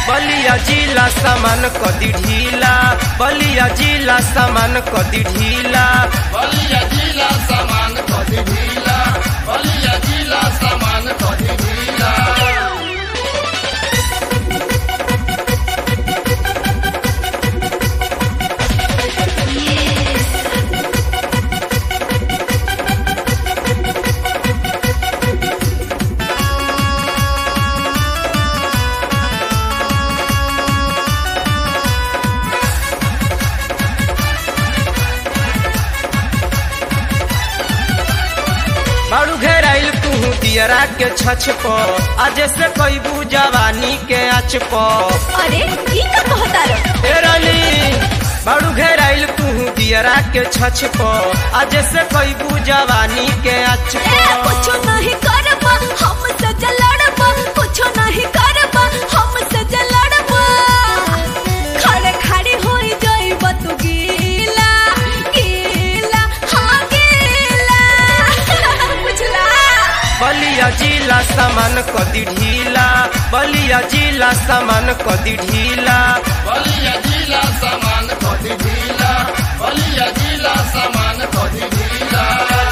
बलिया जिला सामान कदी ढीला बलिया जिला सामान कदी ढीला बलिया जिला सामान कदी ढीला बलिया जिला सामान कदी ढीला बारू घेराइल तू दियरा के छछ प आज से कैबू जवानी के आच प अरे ई का कहता रे ए रानी बारू घेराइल तू दियरा के छछ प आज से कैबू जवानी के आच ए कुछ प नहीं करबा हम से जलड़बा कुछ नहीं करबा हम से जलड़बा खड़े खड़ी होई जाइब तू गीला गीला हाँ गीला बुझला बलिया जिला सामान कदी ढीला बलिया जिला सामान कदी ढीला बलिया जिला सामान कदी ढीला बलिया जिला सामान कदी ढीला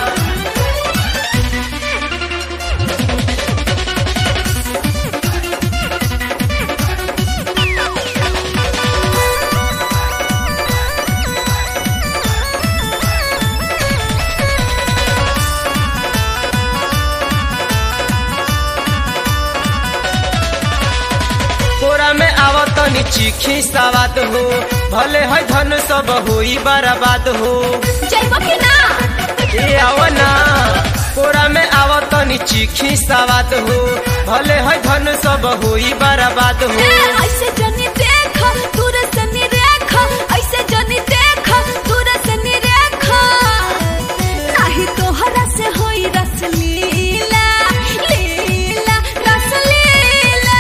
कोरा में आवत नी चीखी सवाद हो भले है धन सब होई बर्बाद हो जाइब कि ना ए आवना कोरा में आवत नी चीखी सवाद हो भले है धन सब होई बर्बाद ए हो ऐसे जनी देख दूर से निरेख ऐसे जनी देख दूर से निरेख नाही तोहरा से होई रस लीला लीला रस लीला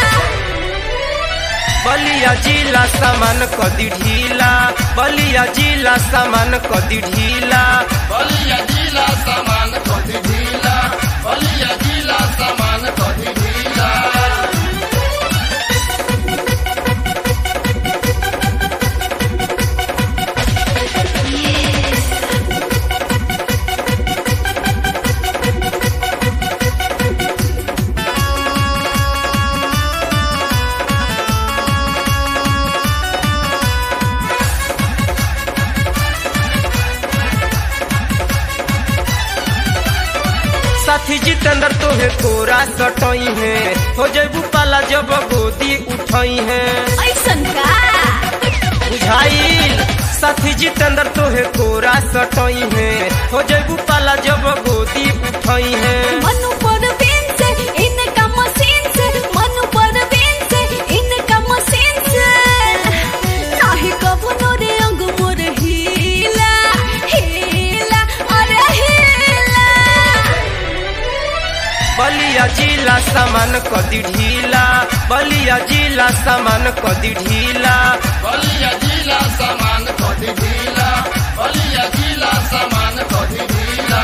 बलिया जिला सामान कदी ढीला बलिया जिला सामान कदी ढीला बलिया जिला सामान कदी ढीला बलिया जिला सामान कदी ढीला साथी जितेंद्र तोहे कोरा सटई है हो जैबू पाला जब गोदी उठई है ऐसन का बुझाइल साथी जितेंद्र तोहे कोरा सटई है हो जैबू पाला जब गोदी उठई है मनु पर बिन से इनका मशीन से मनु पर बिन से इनका मशीन से नाही कबो रे अंग मोर हीला हीला अरे हीला बलिया जिला सामान कदी ढीला बलिया जिला सामान कदी ढीला बलिया जिला सामान कदी ढीला बलिया जिला सामान कदी ढीला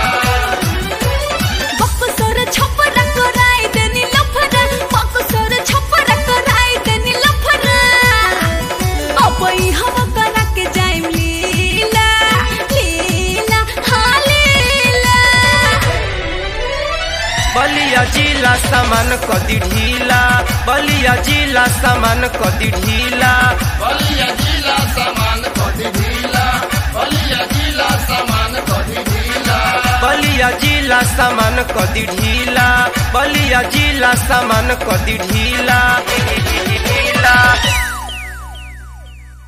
बक्सर छप्पर कराई देनी लफरा बक्सर छप्पर कराई देनी लफरा अब ई हम करा के जाइम लीला लीला हाँ लीला बलिया जिला सामान कदी ढीला बलिया जिला सामान कदी ढीला बलिया जिला सामान कदी ढीला बलिया जिला सामान कदी ढीला बलिया जिला सामान कदी ढीला बलिया जिला सामान कदी ढीला